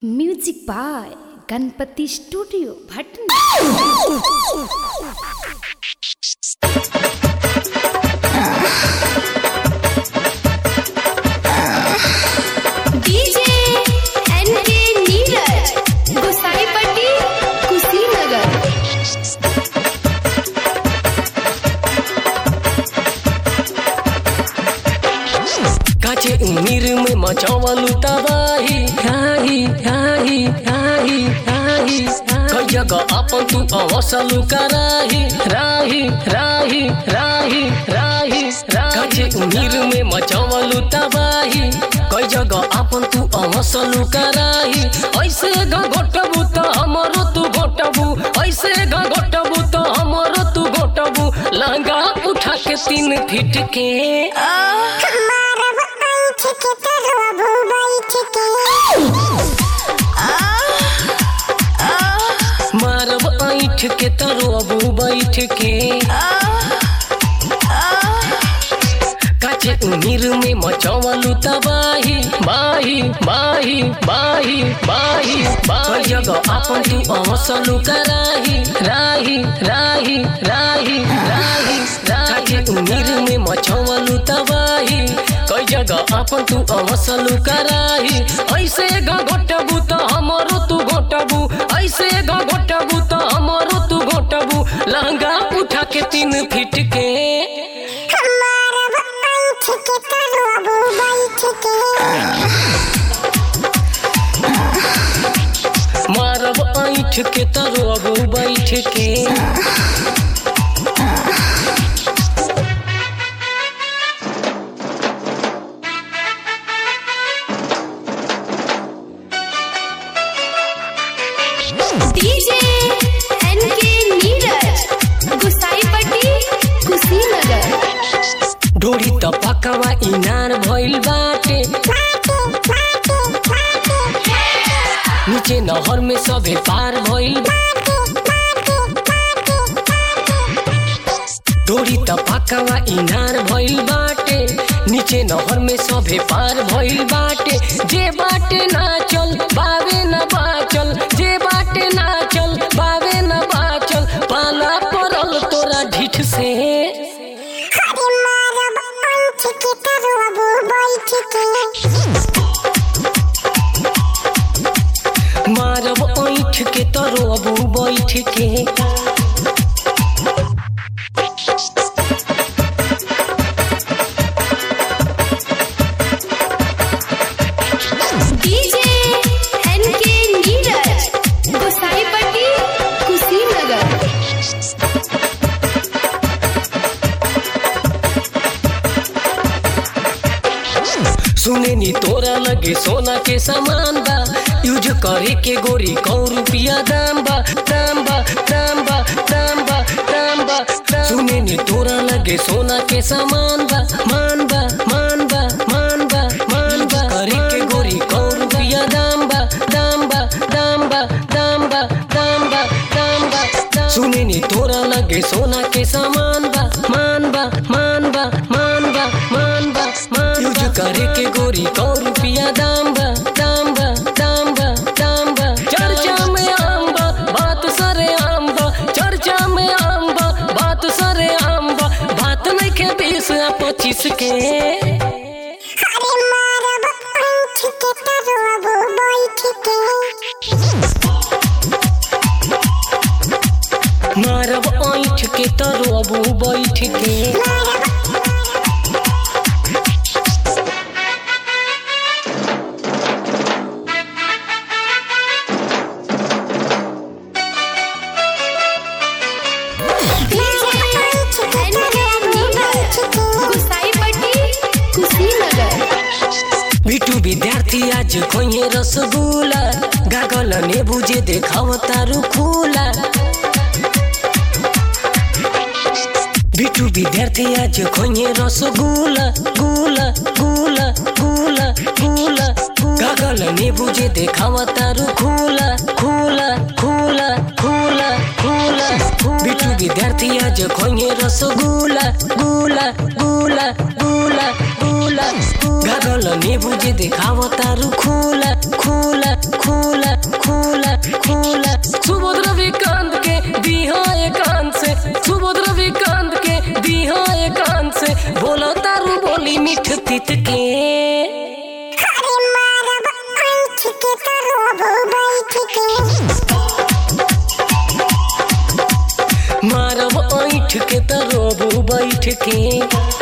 music by Ganpati studio भटना DJ NK Neeraj Gosaipatti Kushinagar काचे उमिर में मचावलू तबाही हाही हाही हाही हाही कई जगह अपन तू अवसलू कराही राही राही राही राही काचे उमिर में मचावलू तबाही कई जगह अपन तू अवसलू कराही ऐसे ग घोटबू त हमरो तू घोटबू ऐसे ग घोटबू त हमरो तू घोटबू लहंगा उठा के तीन फीट के मारब ऐठ के तरबू बैठ के काचे उमिर में मचवलू तबाही बाही बाही बाही बाही बाही जगह अपन तू अवसलू कराही राही राही राही राही काचे उमिर में मचवलू तबाही कई जगह अपन तू अवसलू कराही ऐसे ग घोटबू त हमरो तू घोटबू ऐसे ग घोटबू त हमरो तू घोटबू लहंगा उठा के तीन फीट के मारब ऐठ के तरबू बैठ के डीजे एनके नीरज गोसाईपट्टी कुशीनगर डोरी त पकवा इनार भइल बाटे नीचे नहर में सभे पार भइल डोरी त पकवा इनार भइल बाटे नीचे नहर में सभे पार भइल बाटे जे बाटे ना चल बावे न बाचल जे बाटे ना चल बावे न बाचल पाला पड़ल तोरा ढीठ से मारब ऐठ के तरबू बैठ के डीजे एनके नीरज गोसाईपट्टी कुशीनगर सुने नी तोरा लगे सोना के सामान बा यूज करे के गोरी कौ रुपिया दाम बा दाम बा दाम बा दाम बा दाम बा सुने नी तोरा लगे सोना के सामान बा मान बा मान बा मान बा मान बा करे के गोरी कौ रुपिया दाम बा दाम बा दाम बा दाम बा दाम बा दाम बा सुने नी तोरा लगे सोना के सामान बा मान बा मान बा मान बा मान बा मान यूज करे के गोरी कौ रुपिया दाम बा दाम बा दाम बा दाम बा चर्चा में आम बा बात सरे आम बा चर्चा में आम बा बात सरे आम बा बात नहीं के बीस आ पच्चीस के मारब ऐठ के तरबू बैठ के कुशीनगर बिटू विद्यार्थी आज खोये रसगुल्ला गागल ने बुझे देखाव तारू खुला बिटू विद्यार्थी आज खोये रसगुल्ला गुला गुला गुला गुला गागल ने बुझे देखाव तारू खुला खुला खुला खुला खुला बिटू विद्यार्थी आज खोये रसगुल्ला गुला गुला गुला गुला खुला गागल नीबू जे देखाव तारू खुला खुला खुला खुला खुला सुबोध रविकांत के दिहा एकांत से सुबोध रविकांत के दिहा एकांत से बोला तारू बोली मीठ तित के अरे मारब आँख के तरोबो बैठ के मारब ऐठ के तरोबू बैठ के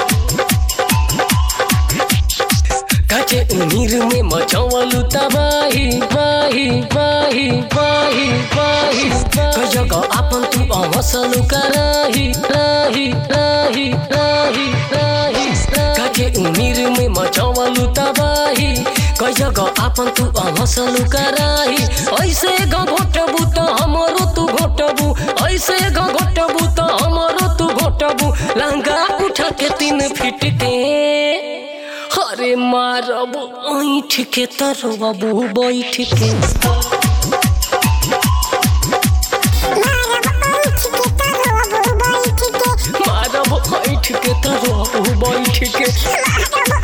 काचे उनीर में मचवलू तबाही बाही बाही बाही बाही कई जगह आपन तू अवसलू कराही राही राही राही राही काचे उनीर में मचवलू तबाही कई जगह आपन तू अवसलू कराही ऐसे घोटबू त हमरो तू घोटबू ऐसे घोटबू त हमरो तू घोटबू लहंगा उठा के तीन फीट के अरे मारब ऐठ के तरबू बैठ के मारब आँख के तरोबो बैठ के मारब ऐठ के तरबू बैठ के मारब